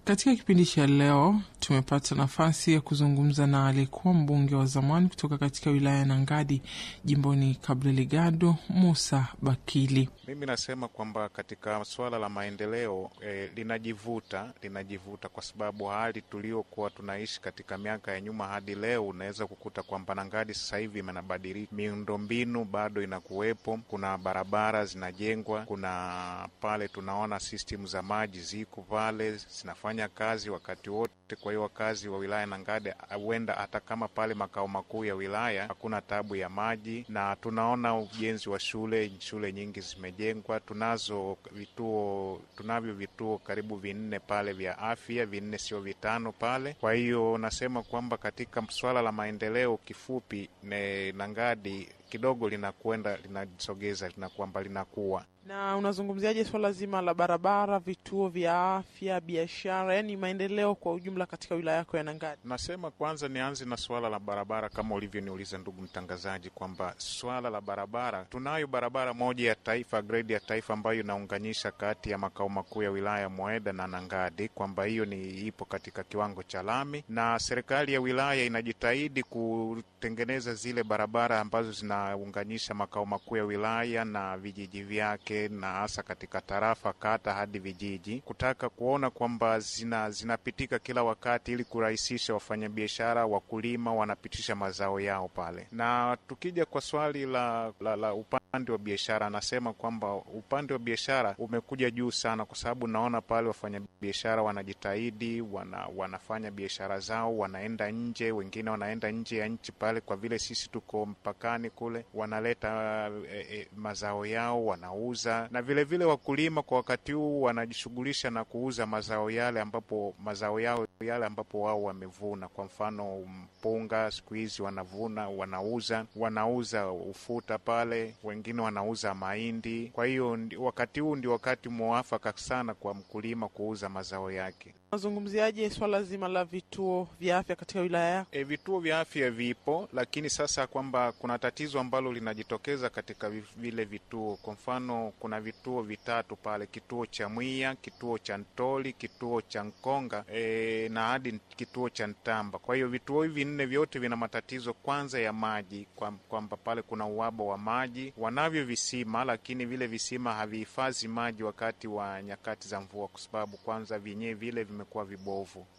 Katika kipindi cha leo tumepata nafasi ya kuzungumza na aliyekuwa mbunge wa zamani kutoka katika wilaya ya Nangadi jimboni Cabo Delgado, Musa Bakili. Mimi nasema kwamba katika suala la maendeleo eh, linajivuta linajivuta kwa sababu hali tuliokuwa tunaishi katika miaka ya nyuma hadi leo, unaweza kukuta kwamba Nangadi sasa hivi imenabadilika, miundombinu bado inakuwepo, kuna barabara zinajengwa, kuna pale tunaona system za maji ziko pale zinafanya kazi wakati wote. Kwa hiyo wakazi wa wilaya Nangadi huenda hata kama pale makao makuu ya wilaya hakuna tabu ya maji, na tunaona ujenzi wa shule, shule nyingi zimejengwa. Tunazo vituo, tunavyo vituo karibu vinne pale vya afya, vinne sio vitano pale. Kwa hiyo nasema kwamba katika swala la maendeleo, kifupi ne Nangadi kidogo linakwenda linasogeza lina kwamba linakuwa Na unazungumziaje swala zima la barabara, vituo vya afya, biashara, yaani maendeleo kwa ujumla katika wilaya yako ya Nangadi? Nasema kwanza nianze na suala la barabara, kama ulivyoniuliza ndugu mtangazaji, kwamba swala la barabara, tunayo barabara moja ya taifa, grade ya taifa, ambayo inaunganisha kati ya makao makuu ya wilaya Mweda na Nangadi, kwamba hiyo ni ipo katika kiwango cha lami, na serikali ya wilaya inajitahidi kutengeneza zile barabara ambazo zinaunganisha makao makuu ya wilaya na vijiji vyake, na hasa katika tarafa, kata hadi vijiji, kutaka kuona kwamba zina zinapitika kila wakati ili kurahisisha wafanyabiashara, wakulima wanapitisha mazao yao pale. Na tukija kwa swali la, la, la upande wa biashara, anasema kwamba upande wa biashara umekuja juu sana, kwa sababu naona pale wafanyabiashara wanajitahidi, wana, wanafanya biashara zao, wanaenda nje, wengine wanaenda nje ya nchi pale, kwa vile sisi tuko mpakani kule, wanaleta e, e, mazao yao wanauza, na vilevile vile wakulima kwa wakati huu wanajishughulisha na kuuza mazao yale ambapo mazao yao yale ambapo wao wamevuna. Kwa mfano mpunga, siku hizi wanavuna, wanauza, wanauza ufuta pale, wengine wanauza mahindi. Kwa hiyo wakati huu ndio wakati mwafaka sana kwa mkulima kuuza mazao yake. Unazungumziaje swala zima la vituo vya afya katika wilaya yako? E, vituo vya afya vipo, lakini sasa kwamba kuna tatizo ambalo linajitokeza katika vile vituo. Kwa mfano kuna vituo vitatu pale, kituo cha Mwiya, kituo cha Ntoli, kituo cha Nkonga e, na hadi kituo cha Ntamba. Kwa hiyo vituo hivi nne vyote vina matatizo kwanza ya maji, kwamba pale kuna uhaba wa maji. Wanavyo visima, lakini vile visima havihifadhi maji wakati wa nyakati za mvua, kwa sababu kwanza vyenyewe vile vimekuwa vibovu.